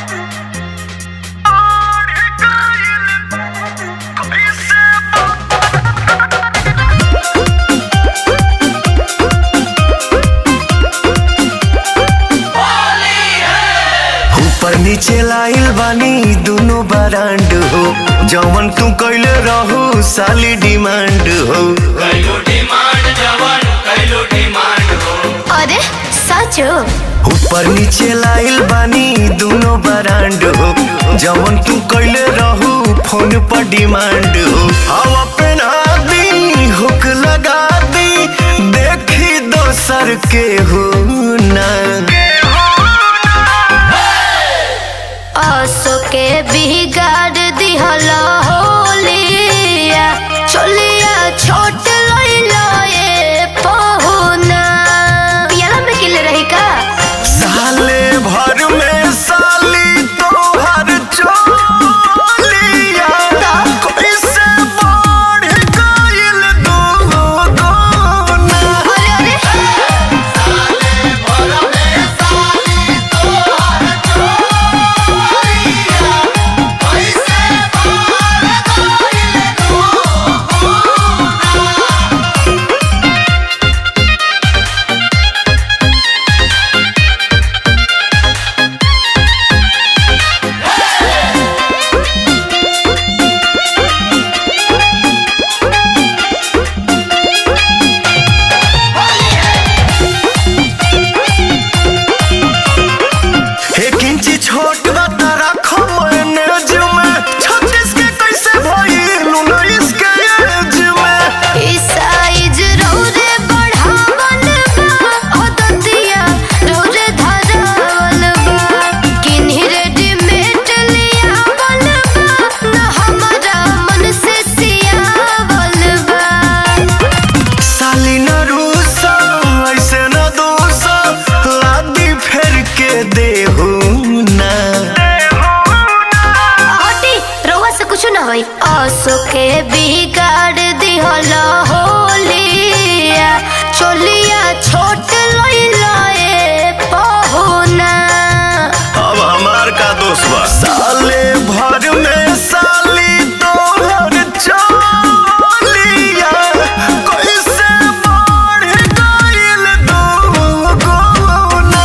ऊपर नीचे लाइल बानी दोनों बरांड हो जवन तू कैले रहू साली डिमांड हो कैलो डिमांड जवन कैलो डिमांड हो अरे साँचो ऊपर नीचे लाइल बानी दोनों बरांड हो जवन तू कैले रहू फोन पर डिमांड हो हवा पहना दी हुक लगा दी देखी दोसर के हो ना असो के बिगाड़ दिहला होलिया चलिया छोट लइला ए पहुना पियाला में किले रही का साले भर में साली तोहर चोलिया कैसे बढ़ गइल दुगुना अरे अरे एक इंची छोट बता रखो मैनेज में छत्तीस के कैसे भइल उन्नीस के एज में ई साइज रौरे बढ़ावल बा अदतिया रौरे धरावल बा किन्ही रेडीमेड लियावल बा न हमारा मन से सियावल बा साली न रूसा ऐसे न दूसा लादी फेर के देहू ना हटी रउआ से कुछ ना होई असो के बिगाड़ दिहल होलिया चोलिया छोट लइला ए पहुना अब हमार का दोस्त बा साले भर में साली तोहर चोलिया कैसे बढ़ गइल दुगुना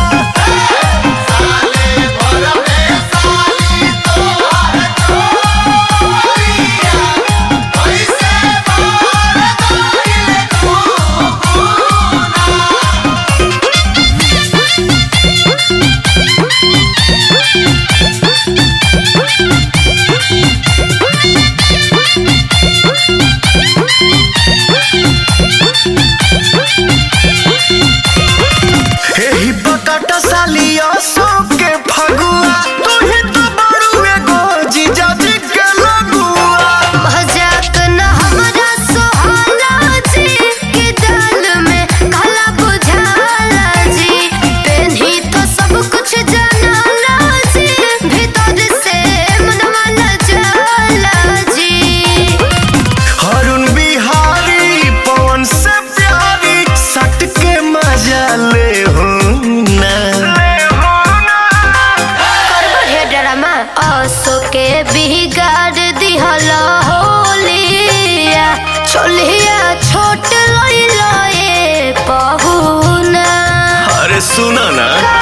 एही बटाटा सालिया सो के फगुआ तू ही तो बड़ू एगो जीजाजी के लगुआ मजाक न हमरा सोहाला जी के दाल में काला बुझाला जी पेन्ही तो सब कुछ जानाला जी भीतर से मनवा न जाला जी हरुण बिहारी पवन से प्यारी सट के मजा ले हो ना करबो हे ड्रामा असो के बिगाड़ दिहल होलिया चोलिया छोट लइला ए पहुना अरे सुना ना